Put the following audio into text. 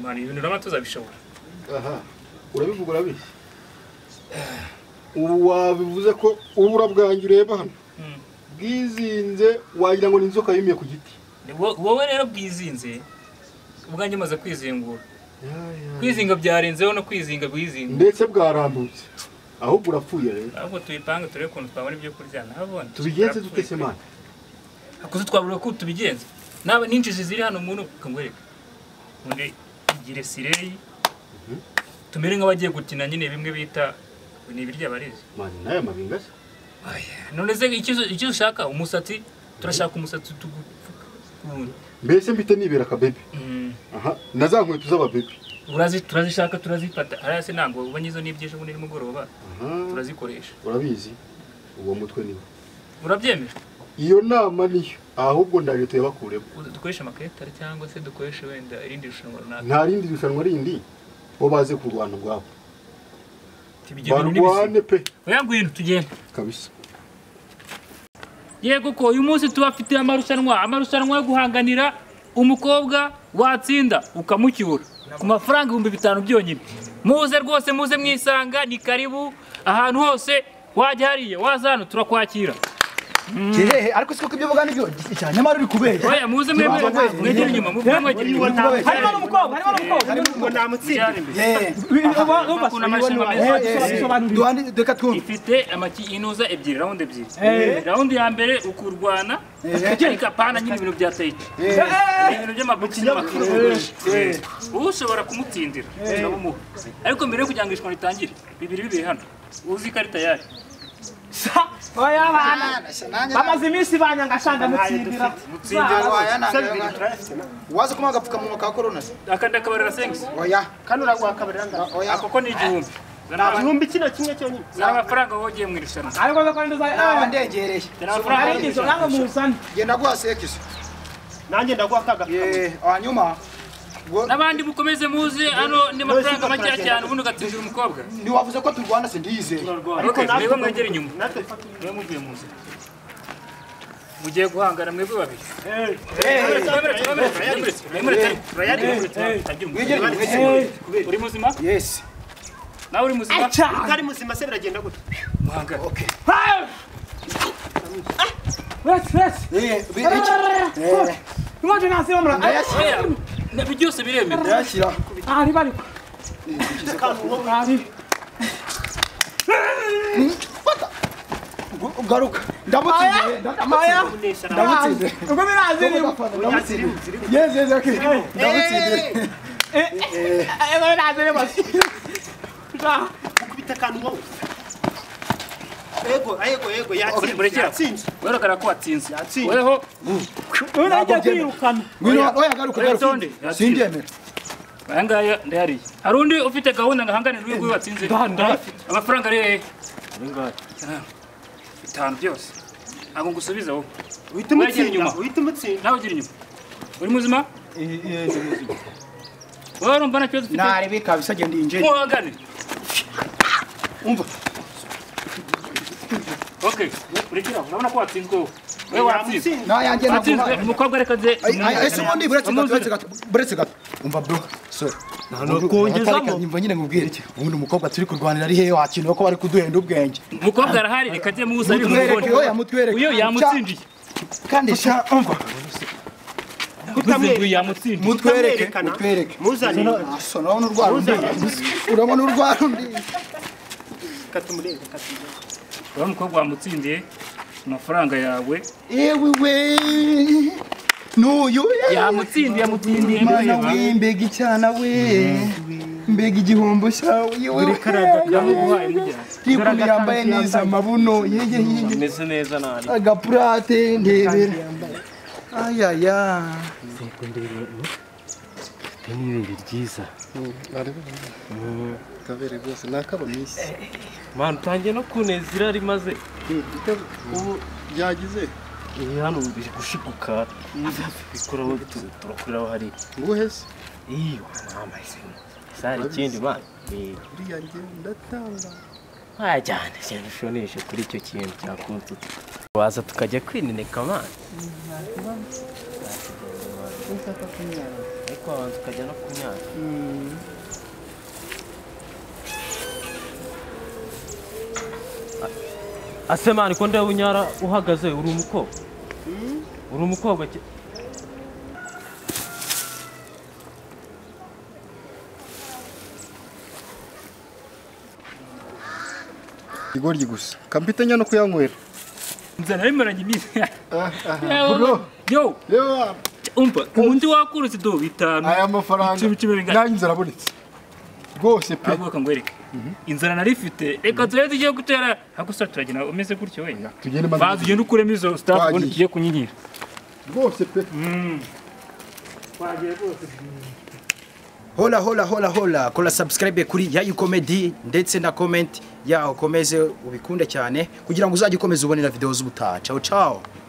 mwana ibintu urabona tuzabishobora aha urabivuga urabizi ubu wabivuze ko ubura bwanjye ureba hano bwizinze wagira ngo ni inzoka yumiye ku giti Ni wo- wowe rero bwizinze ubwanjye umaze kwizingura kwizinga byarenzeho no kwizinga bwizinga ndetse bwarambutse ahubwo urapfuye rero ahubwo tubipange turebe ukuntu twabona ibyo kurya nahabona tubigenze dute se mwana akuze twabura ko tubigenza naba n'injiji ziri hano muntu kangwereka undi igire sireyi Mhm. tumere nk'abagiye gukina nyine bimwe bita ni ibirya barizi mwana n'aya mabinga se none se icyo icyo ushaka umusatsi turashaka umusatsi tugupfuka mbese mbite nibera akabebe aha na za nkweto z'ababebe urazi turazishaka turazifata hariya se ntabwo ubonye izo n'ibyejo bundi nimugoroba aha turazikoresha urabizi uwo mutwe niwe urabyemera iyo nama niyo ahubwo ndaje tuyabakuremo dukoresha amaketare cyangwa se dukoresha wenda irindi rushanwa runaka nta rindi rushanwa rindi bo baze kurwana ubwabo tibigenda n'ibisiga barwane pe oya ngwino tugende kabisa yego ko uyu munsi tubafitiye amarushanwa amarushanwa yo guhanganira umukobwa watsinda ukamucyura ku mafaranga ibihumbi bitanu byonyine muze rwose muze mwisanga ni karibu ahantu hose wajya hariya waza hano turakwakira hehe ariko siko ibyo uvuga nibyo cyane nyamara uri kubera oya muze mwemere Turakwakira. mwegere inyuma muvugire mwegere inyuma harimo n'umukobwa harimo n'umukobwa Ukuntu amarushanwa ameze. duhandi reka twumve ifite amaki inuza ebyiri rawundi ebyiri Eh. rawundi ya mbere ukurwana Eh. ariko apana nyine ibintu bya tayiti ibintu by'amabutiki n'amakaro ushobora kumutsindira turabumuha ariko mbere yo kugira ngo irushanwa ritangire bibiri bibiri hano uzi ikarita yayo oya bana bamaze iminsi banyanga shanga mutsindira mutsindira waza kumva agapfukamunwa ka korona se aka ndakabarira sengisi oya kano uraguhakabarira ngabo oya ako ko ni igihumbi nta gihumbi kino kimwe cyonyine ni amafaranga wogiye mu irushanwa ariko ko kandi naba uzajya ndegereye ni amafaranga ari ingeso nawe muzane genda guha sekizo nanjye ndaguha kagapfukamunwa hanyuma ubwo n'abandi mukomeze muze hano ni amafaranga makeya cyane ubundi ugatsindira umukobwa ntiwavuze ko turwana se ndiyizeye ariko mwebwe mwegere inyuma mwe muvuye mu nzira mugiye guhangana mwebwe babiri wegere wegere uri muzima yesi nawe uri muzima utari muzima se biragenda gutya muhangane wese wese eh biri iki inkonje nasi bamura ndayashyira ibi byose biremewe ndayashyira ari bari ari Gu- garuka ndamutsindiye maya ndamutsindiye ubwo birazi ni ndamutsindiye yezi yezi ok ndamutsindiye ubwo birazi ni bose kubita akantu wowe yego yego yego yatsinze murekera. yatsinze werekana ko watsinze Yatsinze. weho ubu nagiye kwirukana ngwino oya garuka garuka Urutonde. sindyemera aya ngaya ndayariye hari undi ufite gahunda ngo ahanganire urwego watsinze ndayafite. amafaranga ari hehe bitanu byose ntabwo ngusubiza wowe Wegera uhita umutsinda inyuma. uhita umutsinda nawe ugira inyuma uri muzima wowe urumva nta kibazo ufite nari bikabisa genda yinjira muhangane umva okay urekera urabona ko watsinzwe wowe wowe watsinze yamutsinze nayanjye watsinzwe naguhaye umukobwa reka nze Ay- ay- ay, si ubundi buretse gato buretse gato buretse gato umva bro sorry kongezamo nyumva nyine mubwire iki ubundi umukobwa turi kurwanira ari hehe wakinaho ko bari kuduhenda ubwenge umukobwa arahari reka nze muwusabe Mutwereke, mumubone oya, mutwereke. uyu yamutsindiye kandi sha umva uvuze ngo yamutsindiye mutwereke Utamwerekana. mutwereke muzane aso urabona urwara undi urabona urwara undi katumurebe katumurebe urabona umukobwa wamutsindiye amafaranga yawe yewe we n'uyu eh, yamutsindiye yamutsindiye mana we mbega icyana we mbega igihombo cyawe yewe we yamuguhaye mujyana yikundi yambaye neza amabuno yege yege meze neza nabi agapurate ndebera ayaya n'ibindi ryiza kabere rwose nakaba minsi mwana utangiye no kuneza irari maze ubu byagize iyi hano biri gushiguka bikoraho tu- turakuriraho hariya nguhe se iyo mwamahisemo ese hari ikindi mwana uriya nge ndatanga wajyana cyane ushoneshe kuri icyo kintu cyakuntutse waza tukajya kwineneka mwana utapfa kunyara ariko wabanza ukajya no kunyara ase mani ko ndeba unyara uhagaze uri umukobwa uri umukobwa ki- igoryi gusa kampitanya no kuyanywera nzana bimaranye iminsi Ah, ah, Yawe, bro yo reba umva ubundi wakurutse do bitanu aya mafaranga Icumi, icumi bingana. nanjye inzara abonetse rwose pe avuga ngo wereke inzara nari ifite reka turebe tugiye gutera ariko sora turagenda umeze gutyo we tugende maze banza ugende ukuremo izo staff ubundi Twagiye. tugiye kunyinyira rwose pe hola hola hola hola kora subscribe kuri yayu comedy ndetse na comment yaho ukomeze ubikunde cyane kugira ngo uzajye ukomeza ubonera video z'ubutaha ciao ciao